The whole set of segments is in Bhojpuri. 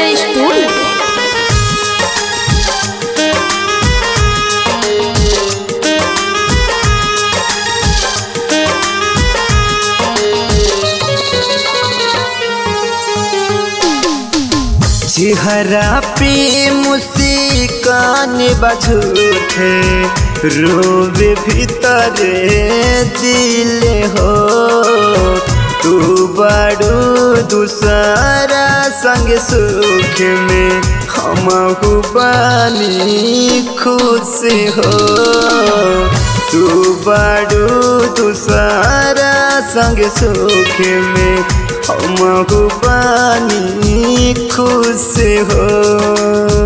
स्टूडियो चेहरा पे मुस्कान बझूठे रोवे भीतर दिल हो तू बड़ू दूसरा संग सुख में हम बानी खुश हो तू बड़ू दूसरा संग सुख में हम बानी खुश हो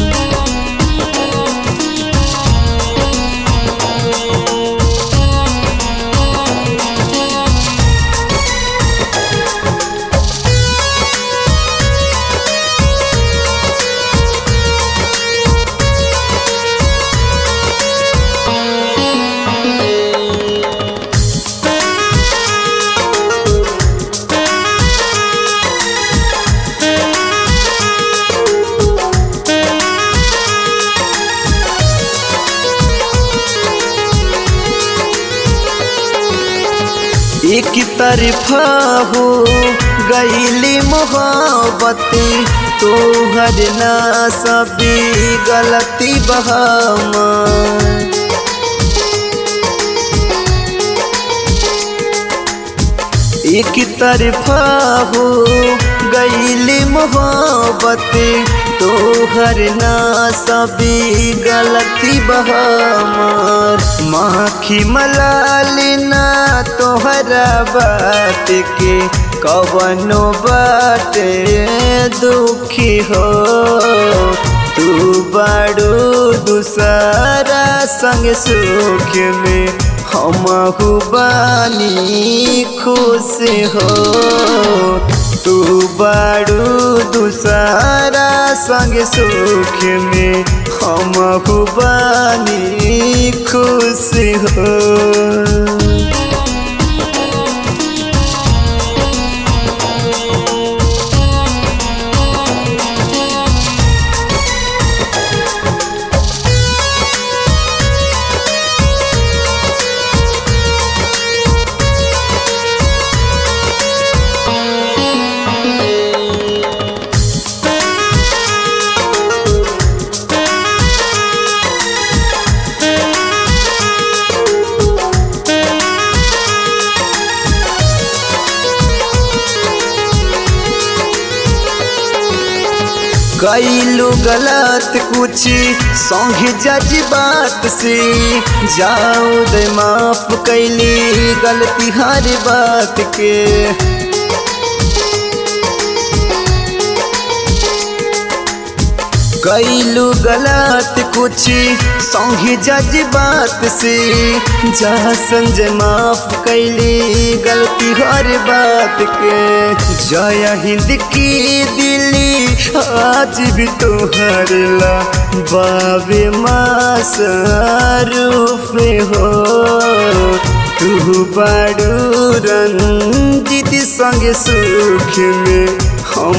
एक तरफा हो गईली मोहब्बती तोहर ना सभी गलती बहामा एक तरफा हो गईली मोहब्बती तोहर ना सभी गलती बहामार माखी मलाल ना तोहरा बात के कवनो बाटे दुखी हो तू बड़ू दूसरा संग सुख में हम बानी खुश हो तू बड़ू दूसरा संग सुख में हम बानी खुश हो कैलू गलत कुछ संग जज बात से जाओ दे माफ कैली गलती हर बात के कैलू गलत कुछ संग जज बात से जा संजय माफ कैली गलती हर बात के जय हिंद की दिली आज भी तोहर ला बाबे मारूफ हो तू बड़ू रंजित संग सुख में हम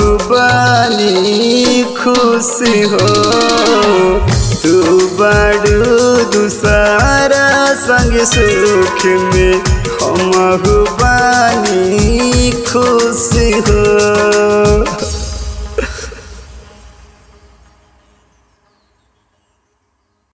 बानी खुश हो तू बड़ू दूसरा संग सुख में हम बानी खुश हो